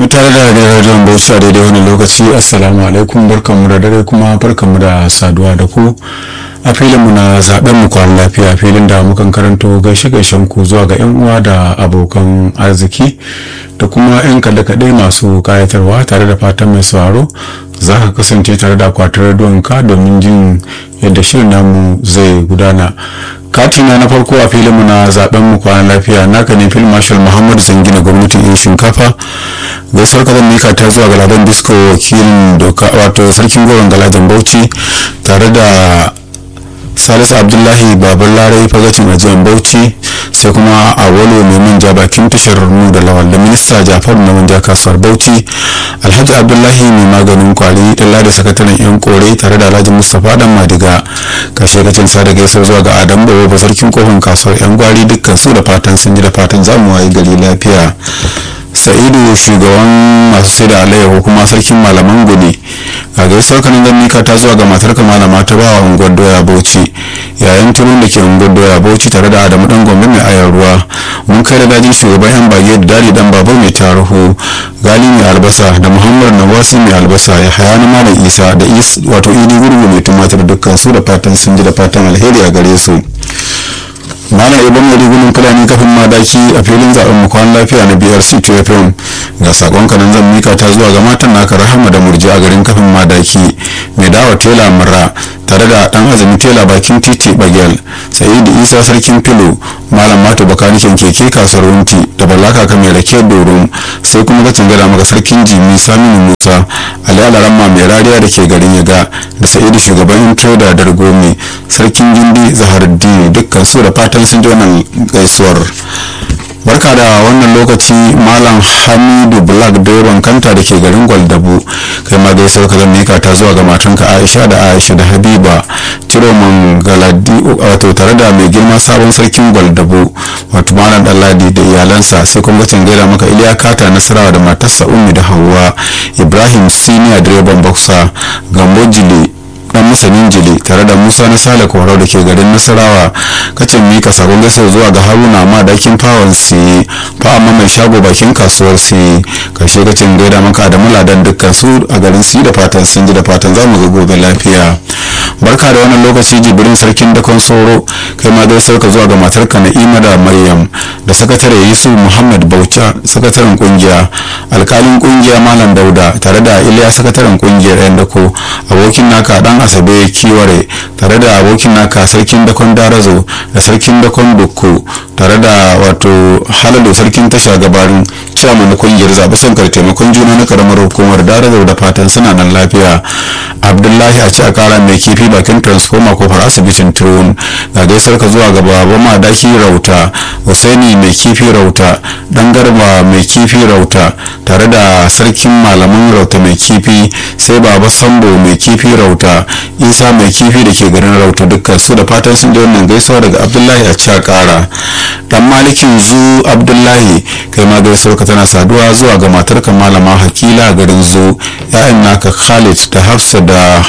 kuna tare da radiyon bauchi a daidai wani lokaci assalamu alaikum barkanmu da dare kuma barkanmu da saduwa da ku a filinmu na zaben mu kwan lafiya filin da mukan karanto gaishe gaishen ku zuwa ga yan uwa da abokan arziki da kuma yan kaɗe-kaɗe masu kayatarwa tare da fatan mai sauraro za ka kasance tare da akwatin rediyon ka domin jin yadda shirin namu zai gudana katina na farko a filinmu na zaben mu kwanan lafiya naka ne fil marshal muhammadu sangina gwamnatin yin shinkafa gaisuwar kazan mika ta zuwa galadan disco wakilin doka wato sarkin goron galadan bauchi tare da salisu abdullahi baban larai fagacin ajiyar bauchi sai kuma a walo mai manja bakin tashar mu da lawal da minista jafaru na manja kasuwar bauchi alhaji abdullahi mai maganin kwari dalla da sakataren yan kore tare da alhaji mustapha dan madiga kashe gacin sa da gaisar zuwa ga adam bawa ba sarkin kofin kasuwar yan gwari dukkan su da fatan sun ji da fatan zamu wayi gari lafiya sa'idu shugaban masu sai da alayyahu kuma sarkin malaman gudu a gaisuwar kanan zan mika ta zuwa ga matar malama ta bawa unguwar doya bauchi yayin turun da ke unguwar doya bauchi tare da adamu dan gombe mai ayar ruwa mun kai da dajin shugaban yan bage da dadi dan babur mai tarihu gali mai albasa da muhammad nawasi mai albasa ya haya na malam isa da is wato idi gurgu mai tumatir dukkan su da fatan sun ji da fatan alheri a gare su malam ibn rigunan fulani kafin madaki a filin zaben mukwan lafiya na brc fm ga sakon kanan zan mika ta zuwa ga matan naka rahama da murji a garin kafin madaki mai dawa tela murra tare da dan azumi tela bakin titi bagel sa'idu isa sarkin filo malam mato bakanikin keke kasuwar wunti da balaka ka mai rake doron sai kuma ga tangada maka sarkin jimi saminu musa ali alaramma mai rariya da ke garin yaga da sa'idu shugaban trader dargomi sarkin gindi zaharuddin dukkan su da fatan sun ji wannan gaisuwar barka da wannan lokaci malam hamidu black direban kanta da ke garin gwaldabu kai ma gaisuwar ka zan mika ta zuwa ga matanka aisha da aisha da habiba ciroman galadi wato tare da mai girma sabon sarkin gwaldabu wato malam dalladi da iyalansa sai kuma gacin gaida maka iliya kata nasarawa da matarsa ummi da hawa ibrahim senior direban boxer gambo jili dan masanin jili tare da musa na sale kwarau da ke garin nasarawa kacin mika sabon gaisuwa zuwa ga haruna ma dakin fawon si fa amma mai shago bakin kasuwar si karshe kacin gaida maka da muladan dukkan su a garin si da fatan sun ji da fatan za mu ga gobe lafiya barka da wannan lokaci jibirin sarkin dakon soro kai ma gaisuwar ka zuwa ga matarka na'ima da maryam da sakatare yusuf muhammad baucha sakataren kungiya alkalin kungiya malam dauda tare da iliya sakataren kungiyar yan dako abokin naka dan asabe kiware tare da abokin naka sarkin dakon darazo da sarkin dakon dukku tare da wato halalo sarkin tasha gabarin chairman na kungiyar zaɓe sankar taimakon juna na karamar hukumar darazo da fatan suna nan lafiya abdullahi a ci a kara mai kifi bakin transformer kofar asibitin turun ga gaisar ka zuwa ga baba madaki rauta husaini mai kifi rauta dan garba mai kifi rauta tare da sarkin malaman rauta mai kifi sai baba sambo mai kifi rauta isa mai kifi da ke garin rauta dukkan su da fatan sun ji wannan gaisuwa daga abdullahi a ci a kara dan malikin zu abdullahi kai ma gaisuwar ka tana saduwa zuwa ga matarka malama hakila garin zu ya'yan naka khalid da hafsa da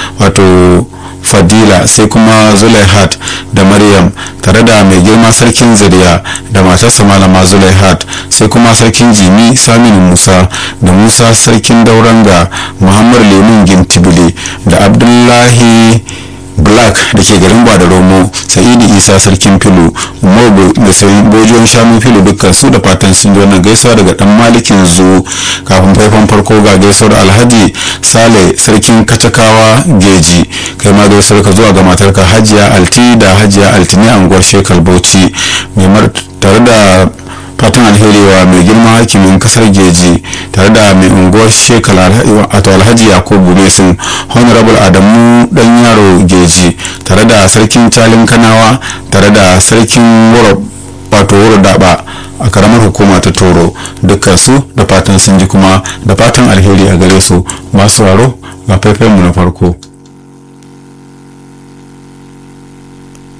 wato fadila sai kuma zulaihat da maryam tare da mai girma sarkin zuriya da matarsa malama zulaihat sai kuma sarkin jimi saminu musa da musa sarkin dauranga muhammad lemun gintibili da abdullahi black da ke garin da romo sa'idu isa sarkin filo mobo da sayin bojiyon shanu filo dukkan su da fatan sun ji wannan gaisuwa daga dan malikin zu kafin faifan farko ga gaisuwar alhaji sale sarkin kacakawa geji kai ma gaisuwar ka zuwa ga matarka hajiya alti da hajiya altini anguwar shekal bauchi mai tare da fatan alheri wa mai girma hakimin kasar geji tare da mai unguwar shekala wato alhaji yakubu mesin honorable adamu dan yaro geji tare da sarkin calin kanawa tare da sarkin wuro wato wuro daba a karamar hukuma ta toro dukkan su da fatan sun ji kuma da fatan alheri a gare su masu waro ga mu na farko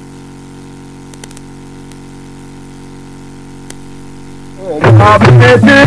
Abete